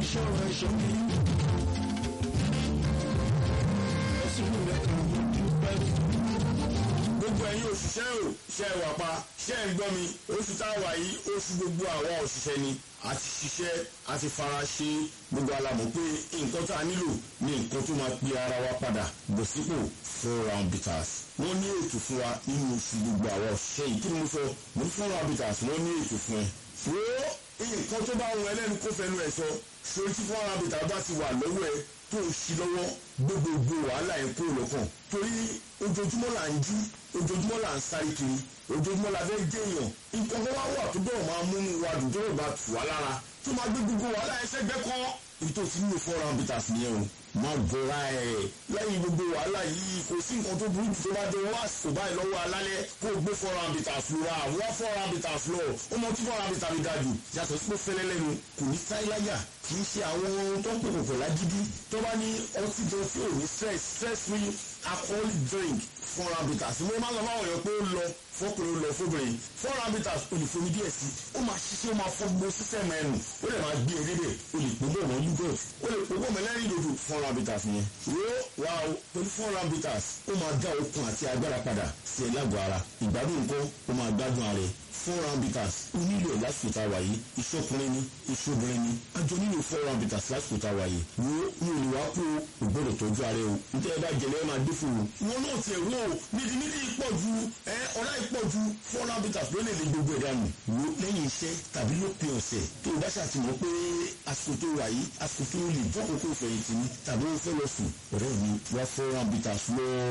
ṣọ̀rọ̀ ẹ̀ṣọ́ mi. ẹ̀sùn rẹ̀ kàn mí dúpẹ́ fún. gbogbo ẹ̀yin òṣìṣẹ́ ò ṣe é wà pa ṣe é ń gbọ́ mi oṣù tá a wà yìí oṣù gbogbo àwa òṣìṣẹ́ ni a ti ṣiṣẹ́ a ti fara ṣe gbogbo alamọ̀ pé nǹkan tá a nílò ní nǹkan tó máa pe ara wa padà bọ̀ sípò four round bitters wọ́n ní ètò fún wa nínú oṣù gbogbo àwa òṣìṣẹ́ yìí kí ni mo sọ mo ní four round bitters wọ́n ní ètò fún ẹ. wo nǹkan tó bá wọn ẹlẹ́nu kó fẹnu ẹ̀ sọ sórí tí four round bitters bá ti wà lọ́wọ́ ẹ tó o ṣí lọ́wọ́ gbogbogbò wàhálà ẹ̀ kúrò lọ́kàn torí ojoojúmọ́ là ń jí ojoojúmọ́ là ń sáré kiri ojoojúmọ́ la fẹ́ jẹ́yàn nǹkan kan wá wà tó bọ̀ máa múnú wa dùn tó bọ̀ bá tù wá lára tó máa gbé gbogbo wàhálà ẹsẹ̀ gbẹ́ kọ́ ibi tó ti nílò four round bitters nìyẹn o má bọ̀ra ẹ̀ lẹ́yìn gbogbo wàhálà yìí kò sí nǹkan tó burú jù tó bá dé wá àsìkò báyìí lọ́wọ́ alálẹ́ kó o gbé four round bitters lọ ra wá four round bitters lọ ó mọ tí four round bitters fi ga jù yàtọ̀ sí pé fẹ́lẹ́ lẹ́nu kò ní sáyláyà kì í ṣe àwọn tó ń pè kòkò lágídí tó bá ní ọtí jọ tí ò ní stress stress free alcoholic drink four round bitters mo máa ń lọ fáwọn èèyàn pé ó lọ fọkùnrin ó lọ fóbìnrin four round bitters o lè fomi díẹ̀ sí ó máa ṣiṣẹ́ ó máa fọ gbogbo sísẹ̀mù ẹnu ó lè máa gbé eré bẹ̀ o lè pò bọ̀ mọ́ yúgọ̀t ó lè pò bọ̀ mọ́ lẹ́rìn dòdò four round bitters yẹn wo wa o pẹ̀lú four round bitters ó máa dá okun àti agbára padà sí ẹ lágọ̀ọ́ ara ìgbádùn nǹkan ó máa gbádùn ara ẹ four round bitters ó nílò ẹ̀ lásìkò tá a wà yìí ìṣọkùnrin ni ìṣobìnrin ni àjọ nílò four round bitters lásìkò tá a wà yìí wo ní olùwà kú o gbọ́dọ̀ tọ́jú ara ẹ o nítorí ẹ bá jẹlẹ ẹ máa dé fún o wọn náà tiẹ̀ wò ó nídìí nídìí pọ̀ ju ẹ ọ̀rá ìpọ̀ ju four round bitters ló lè lè gbogbo ẹ̀ dànù wo lẹ́yìn iṣẹ́ tàbí lópin ọ̀sẹ̀ tó o bá ṣàtìmọ́ pé àsìkò tó wà yìí àsìkò tó lè jókòó kó fẹ̀yìntì ni tàbí o fẹ́ lọ sùn ọ̀rẹ́ mi wá four round bitters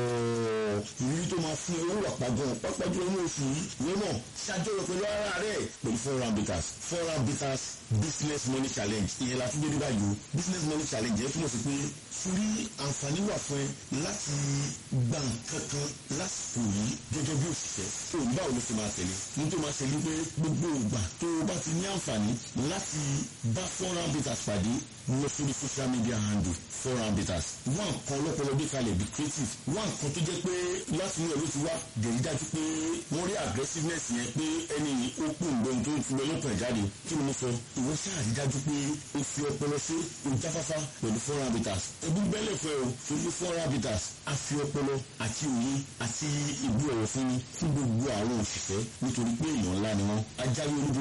lọ́ọ́ ìrírí tó máa fún ẹ owó àpagàn pápá jùlọ ní oṣù yìí ìwé náà ṣàjọyọ̀ pẹ̀lú ara rẹ̀ pẹ̀lú four round bitters four round bitters business money challenge ìyẹn la tún dé níbà yìí o business money challenge yẹn túmọ̀ sí pé fúrí àǹfààní wà fún ẹ láti gba nǹkan kan lásìkò yìí gẹ́gẹ́ bí òṣìṣẹ́ òun báwo ló ti máa tẹ̀lé ní tó máa ṣẹlẹ̀ pé gbogbo ìgbà tó o bá ti ní àǹfààní láti bá four round bitters pàdé lọ sórí social media handle four round bitters wá nǹkan ọlọ́pọlọ bí kalẹ̀ bí creative wá nǹkan tó jẹ́ pé láti inú ẹ̀ ló ti wá dèrí dájú pé wọ́n rí aggressiveness yẹn pé ẹni ó pò ń gbọ́n tó ti lọ lọ́kàn jáde kí ni mo sọ ìwọ ṣáà rí dájú pé o fi ọpọlọ ṣe o jáfáfá pẹ̀lú four round bitters ẹbí bẹ́lẹ̀ fẹ́ o torí four round bitters a fi ọpọlọ àti òye àti ìbú ọ̀rọ̀ fún ni fún gbogbo àwọn òṣìṣẹ́ nítorí pé èèyàn ńlá ni wọ́n ajáwé olúbo